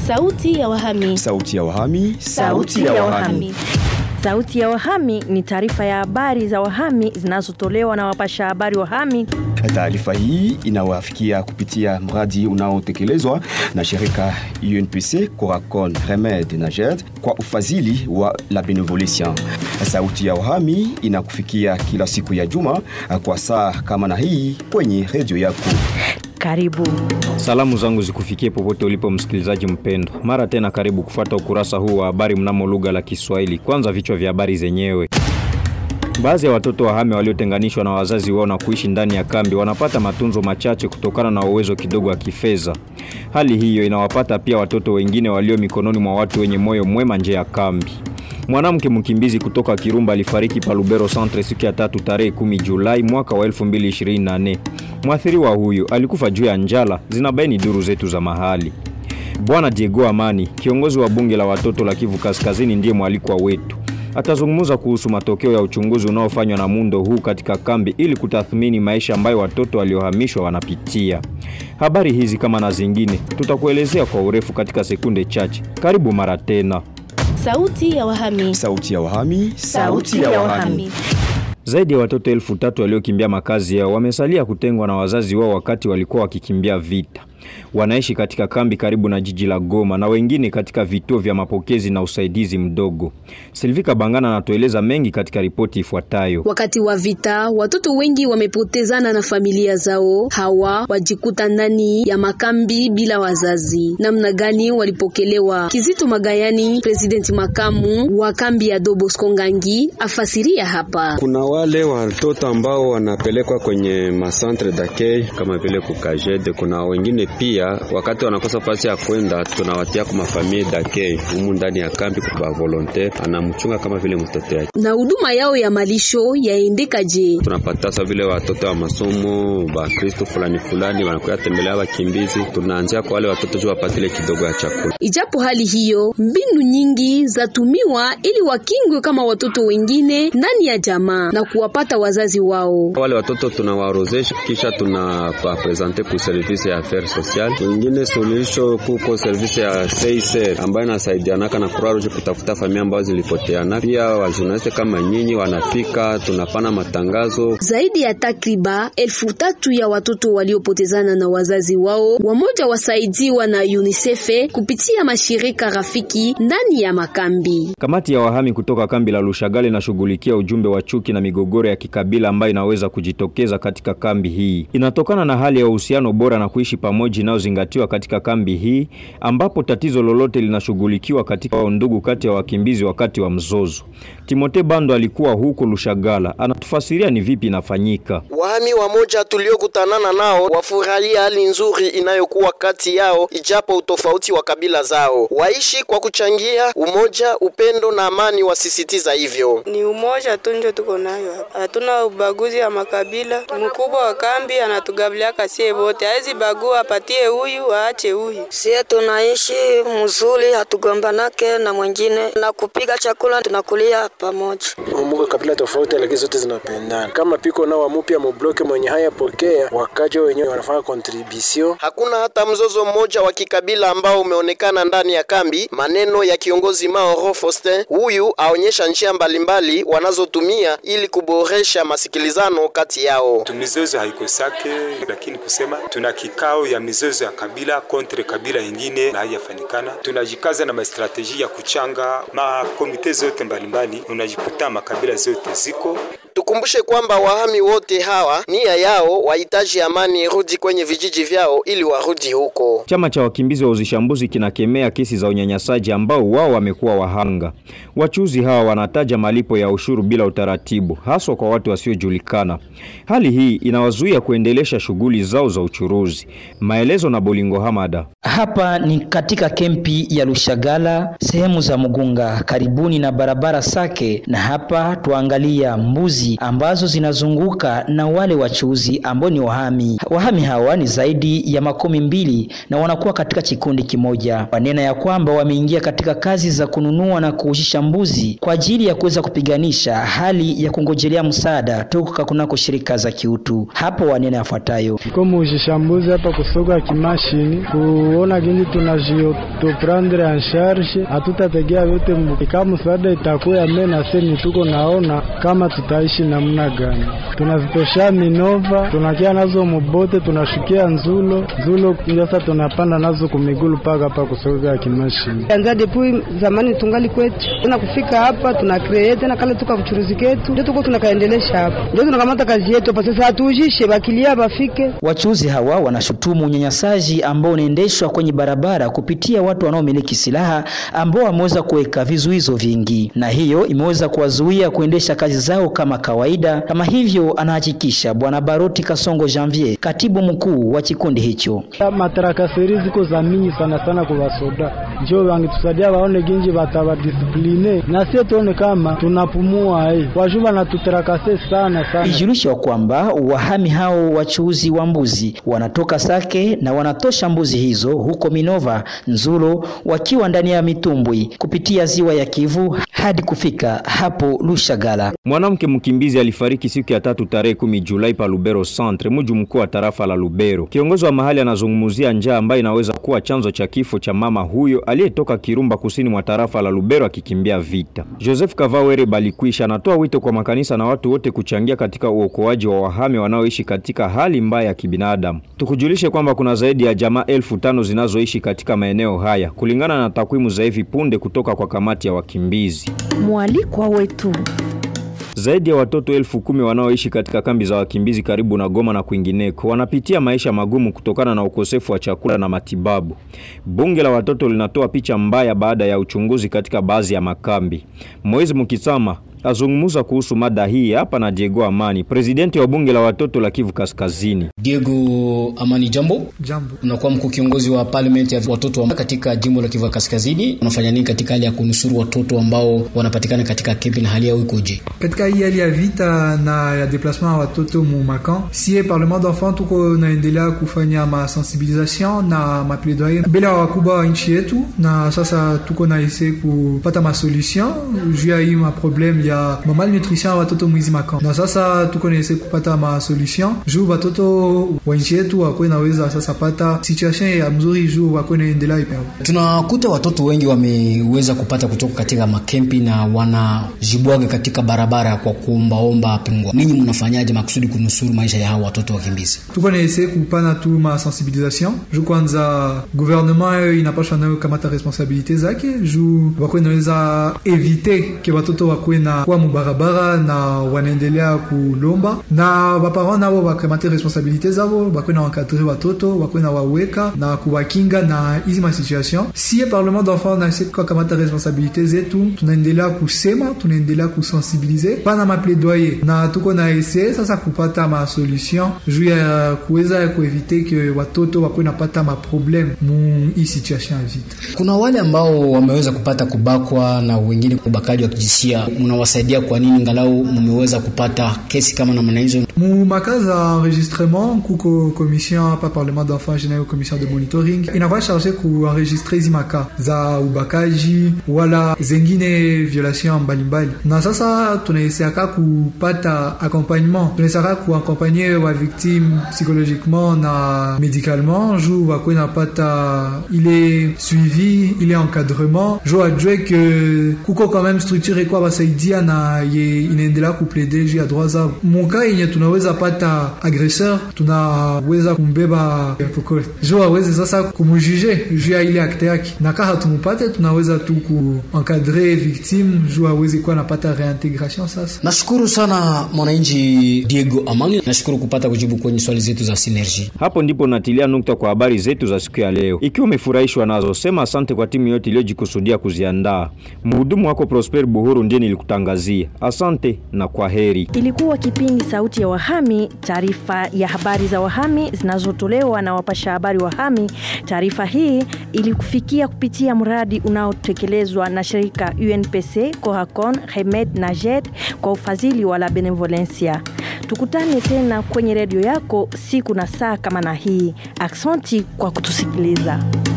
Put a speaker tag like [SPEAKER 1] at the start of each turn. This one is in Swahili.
[SPEAKER 1] Sauti ya wahami.
[SPEAKER 2] Sauti ya wahami.
[SPEAKER 1] Sauti ya wahami.
[SPEAKER 3] Sauti ya wahami ni taarifa ya habari za wahami zinazotolewa na wapasha habari wahami.
[SPEAKER 2] Taarifa hii inawafikia kupitia mradi unaotekelezwa na shirika UNPC, Coracon, Remed na JED kwa ufadhili wa La Benevolencia. Sauti ya wahami inakufikia kila siku ya juma kwa saa kama na hii kwenye redio yako.
[SPEAKER 3] Karibu.
[SPEAKER 4] Salamu zangu zikufikie popote ulipo msikilizaji mpendwa. Mara tena karibu kufuata ukurasa huu wa habari mnamo lugha la Kiswahili. Kwanza vichwa vya habari zenyewe. Baadhi ya watoto wahame waliotenganishwa na wazazi wao na kuishi ndani ya kambi wanapata matunzo machache kutokana na uwezo kidogo wa kifedha. Hali hiyo inawapata pia watoto wengine walio mikononi mwa watu wenye moyo mwema nje ya kambi. Mwanamke mkimbizi kutoka Kirumba alifariki pa Lubero Centre siku ya tatu tarehe 10 Julai mwaka wa 2024. Mwathiriwa huyu alikufa juu ya njala, zinabaini duru zetu za mahali. Bwana Diego Amani, kiongozi wa bunge la watoto la Kivu Kaskazini, ndiye mwalikwa wetu. Atazungumza kuhusu matokeo ya uchunguzi unaofanywa na muundo huu katika kambi ili kutathmini maisha ambayo watoto waliohamishwa wanapitia. Habari hizi kama na zingine tutakuelezea kwa urefu katika sekunde chache. Karibu mara tena.
[SPEAKER 1] Sauti ya wahami.
[SPEAKER 2] Sauti ya wahami.
[SPEAKER 1] Sauti ya wahami.
[SPEAKER 4] Zaidi ya watoto elfu tatu waliokimbia makazi yao wamesalia kutengwa na wazazi wao wakati walikuwa wakikimbia vita. Wanaishi katika kambi karibu na jiji la Goma na wengine katika vituo vya mapokezi na usaidizi mdogo. Silvika Bangana anatueleza mengi katika ripoti ifuatayo.
[SPEAKER 5] Wakati wa vita, watoto wengi wamepotezana na familia zao. Hawa wajikuta ndani ya makambi bila wazazi. Namna gani walipokelewa? Kizito Magayani, presidenti makamu wa kambi ya Dobosco Ngangi, afasiria hapa.
[SPEAKER 6] Kuna wale watoto ambao wanapelekwa kwenye masantre d'accueil kama vile kukajede. Kuna wengine pia wakati wanakosa fasi ya kwenda, tunawatia kwa mafamilie d'accueil humu ndani ya kambi kwa volontaire, anamchunga kama vile mtoto yake.
[SPEAKER 5] Na huduma yao ya malisho yaendeka je?
[SPEAKER 6] Tunapata sa vile watoto wa masomo ba Kristo fulani fulani wanakuya tembelea wakimbizi, tunaanzia kwa wale watoto juu wapate ile kidogo ya chakula.
[SPEAKER 5] Ijapo hali hiyo, mbinu nyingi zatumiwa ili wakingwe kama watoto wengine ndani ya jamaa na kuwapata wazazi wao.
[SPEAKER 6] Wale watoto tunawaorozesha, kisha tunawapresente ku service ya affaires sociales. Wengine suluhisho kuko service ya CICR ambayo inasaidianaka na Croix Rouge kutafuta familia ambazo zilipoteana. Pia wajurnaliste kama nyinyi wanafika, tunapana matangazo.
[SPEAKER 5] Zaidi ya takriba elfu tatu ya watoto waliopotezana na wazazi wao, wamoja wasaidiwa na UNICEF kupitia mashirika rafiki ndani ya makambi.
[SPEAKER 4] Kamati ya wahami kutoka kambi la Lushagale inashughulikia ujumbe wa chuki na migogoro ya kikabila ambayo inaweza kujitokeza katika kambi hii. Inatokana na hali ya uhusiano bora na kuishi pamoja inayozingatiwa katika kambi hii, ambapo tatizo lolote linashughulikiwa katika undugu kati ya wakimbizi wakati wa mzozo. Timote Bando alikuwa huko Lushagala, anatufasiria ni vipi inafanyika.
[SPEAKER 7] Wahami wamoja tuliokutanana nao wafurahia hali nzuri inayokuwa kati yao, ijapo utofauti wa kabila zao. Waishi kwa kuchangia umoja, upendo na amani, wasisitiza hivyo.
[SPEAKER 8] Ni umoja tu ndio tuko nayo hapa, hatuna ubaguzi wa makabila. Mkubwa wa kambi anatugabiliaka sie wote, hawezi bagua, apatie huyu aache huyu.
[SPEAKER 9] Sie tunaishi mzuri, hatugombanake na mwingine, na kupiga chakula tunakulia pamoja.
[SPEAKER 10] Mumbuka kabila tofauti, lakini zote zinapendana. Kama piko nao wamupya mubloke mwenye haya pokea, wakaja wenyewe wanafanya contribution.
[SPEAKER 7] Hakuna hata mzozo mmoja wa kikabila ambao umeonekana ndani ya kambi. Maneno ya kiongozi Maoro Faustin, huyu aonyesha njia mbalimbali wanazotumia ili kuboresha masikilizano kati yao.
[SPEAKER 11] Mizozo haikosake, lakini kusema tuna kikao ya mizozo ya kabila kontre kabila ingine na haijafanikana. Tunajikaza na mastrateji ya kuchanga makomite zote mbalimbali, unajikuta makabila zote ziko
[SPEAKER 7] Tukumbushe kwamba wahami wote hawa nia yao wahitaji amani irudi kwenye vijiji vyao ili warudi huko.
[SPEAKER 4] Chama cha wakimbizi wa uzishambuzi kinakemea kesi za unyanyasaji ambao wao wamekuwa wahanga. Wachuuzi hawa wanataja malipo ya ushuru bila utaratibu, haswa kwa watu wasiojulikana. Hali hii inawazuia kuendelesha shughuli zao za uchuruzi. Maelezo na Bolingo Hamada.
[SPEAKER 12] Hapa ni katika kempi ya Lushagala, sehemu za Mugunga, karibuni na barabara Sake, na hapa tuangalia mbuzi ambazo zinazunguka na wale wachuuzi ambao ni wahami. Wahami hawa ni zaidi ya makumi mbili na wanakuwa katika kikundi kimoja. Wanena ya kwamba wameingia katika kazi za kununua na kuushisha mbuzi kwa ajili ya kuweza kupiganisha hali ya kungojelea msaada toka kunako shirika za kiutu. Hapo wanena yafuatayo:
[SPEAKER 13] ko muushisha mbuzi hapa kusoga kimashini kuona gingi kutuprendre en charge, hatutategea yote kama msaada itakuya mena seni, tuko naona kama tutaishi namna gani. Tunazitosha Minova, tunakia nazo Mubote, tunashukia Nzulo, Nzulo sasa tunapanda nazo kumigulu paka hapa kusogeza ya kimashini.
[SPEAKER 14] Anza depuis zamani tungali kwetu, tena kufika hapa tuna create tena kale tuka uchuruzi ketu, ndio tuko tunakaendelesha hapa, ndio tunakamata kazi yetu hapa sasa, hatuujishe bakilia bafike.
[SPEAKER 12] Wachuuzi hawa wanashutumu unyanyasaji ambao unaendeshwa kwenye barabara kupitia watu wanaomiliki silaha ambao wameweza kuweka vizuizo vingi, na hiyo imeweza kuwazuia kuendesha kazi zao kama kawaida. Kama hivyo anahakikisha Bwana Baroti Kasongo Janvier, katibu mkuu wa kikundi hicho.
[SPEAKER 13] Matarakaseri ziko za mingi sana sana kwa wasoda, njo wangitusaidia waone ginji batawadispline na sie tuone kama tunapumua eh, wajuba na tuterakase sana sana.
[SPEAKER 12] Ijulishwa kwamba wahami hao wachuuzi wa mbuzi wanatoka Sake na wanatosha mbuzi hizo huko Minova, Nzulo, wakiwa ndani ya mitumbwi kupitia ziwa ya Kivu hadi kufika hapo Lushagala.
[SPEAKER 4] Mwanamke mkimbizi alifariki siku ya tatu tarehe kumi Julai pa Lubero Centre, mji mkuu wa tarafa la Lubero. Kiongozi wa mahali anazungumzia njaa ambayo inaweza kuwa chanzo cha kifo cha mama huyo aliyetoka Kirumba kusini mwa tarafa la Lubero akikimbia vita. Joseph Kavawere Balikwisha anatoa wito kwa makanisa na watu wote kuchangia katika uokoaji wa wahame wanaoishi katika hali mbaya ya kibinadamu. Tukujulishe kwamba kuna zaidi ya jamaa elfu tano zinazoishi katika maeneo haya kulingana na takwimu za hivi punde kutoka kwa kamati ya wakimbizi.
[SPEAKER 3] Mwalikwa wetu
[SPEAKER 4] Zaidi ya watoto elfu kumi wanaoishi katika kambi za wakimbizi karibu na Goma na kwingineko wanapitia maisha magumu kutokana na ukosefu wa chakula na matibabu. Bunge la watoto linatoa picha mbaya baada ya uchunguzi katika baadhi ya makambi. Moizi Mukisama azungumza kuhusu mada hii hapa na Diego Amani, presidenti wa bunge la watoto la Kivu Kaskazini.
[SPEAKER 15] Diego Amani, jambo.
[SPEAKER 16] Jambo.
[SPEAKER 15] Unakuwa mkuu kiongozi wa parliament ya watoto wa katika jimbo la Kivu Kaskazini. Unafanya nini katika hali ya kunusuru watoto ambao wanapatikana katika kambi na hali yao ikoje?
[SPEAKER 16] Katika hii hali ya vita na ya deplasement ya watoto mu makan, sie parlement d'enfant tuko naendelea kufanya masensibilisation na maplaidoyer mbele ya wakubwa wa nchi yetu, na sasa tuko na ese kupata masolution juu ya hii maprobleme ya ya malnutrition ya watoto mwizi makamp, na sasa tuko naese kupata ma solution juu watoto wa nchi yetu wakwe naweza sasa pata situation ya mzuri juu wakwe naendelea ipe.
[SPEAKER 15] Tunakuta watoto wengi wameweza kupata kutoka katika makempi na wanajibwaga katika barabara kwa kuombaomba pingwa. Ninyi mnafanyaje makusudi kunusuru maisha ya hao watoto wakimbizi?
[SPEAKER 16] Tuko naese kupana tu ma sensibilisation juu kwanza gouvernement inapasha nayo kamata responsabilite zake juu wakwe naweza evite ke watoto wakwe na kwa mubarabara na wanaendelea kulomba na baparent nabo bakamate responsabilite zabo bakwe na wakadre watoto bakwe na waweka na kuwakinga na hizi masituation. Sie parlement d'enfant nase kukamata responsabilite zetu, tunaendelea kusema, tunaendelea kusensibilize pana mapledoyer na tuko na ese sasa kupata ma solution juu ya kuweza kuevite ke watoto wakwe napata maprobleme mu hii situation ya vita.
[SPEAKER 15] Kuna wale ambao wameweza kupata kubakwa na wengine ubakaji wa kijinsia, mnawasaidia kwa nini ngalau mmeweza kupata kesi kama namna hizo?
[SPEAKER 16] Mu makazi za enregistrement kuko commission hapa parlement d'enfant général commission de monitoring inakuwa charge kuenregistre hizi maka za ubakaji wala zengine violation mbalimbali, na sasa tunaeseaka kupata accompagnement, tunaeseaka kuakompanye wa victime psychologiquement na médicalement juu wakwe napata ile suivi ile encadrement juu ajue ke kuko quand même structure kwa basaidia na ye inaendelea kuplede juu ya droit zao. Muka yenye tunaweza pata agresseur, tunaweza kumbeba pokole juu aweze sasa kumujuje juu ya ile akte yake, na kama hatumupate tunaweza tu kuencadre victime juu aweze kuwa napata reintegration. Sasa
[SPEAKER 15] nashukuru sana mwananchi Diego Amani, nashukuru kupata kujibu kwenye swali zetu za Synergy.
[SPEAKER 4] Hapo ndipo natilia nukta kwa habari zetu za siku ya leo. Ikiwa umefurahishwa nazo, sema asante kwa timu yote iliyojikusudia kuziandaa. Mhudumu wako Prosper Buhuru ndiye nilikutangazia. Asante na kwa heri.
[SPEAKER 3] Ilikuwa kipindi Sauti ya Wahami, taarifa ya habari za wahami zinazotolewa na wapasha habari wahami. Taarifa hii ilikufikia kupitia mradi unaotekelezwa na shirika UNPC, Coracon, Remed na JED kwa ufadhili wa La Benevolencia. Tukutane tena kwenye redio yako siku na saa kama na hii. Aksanti kwa kutusikiliza.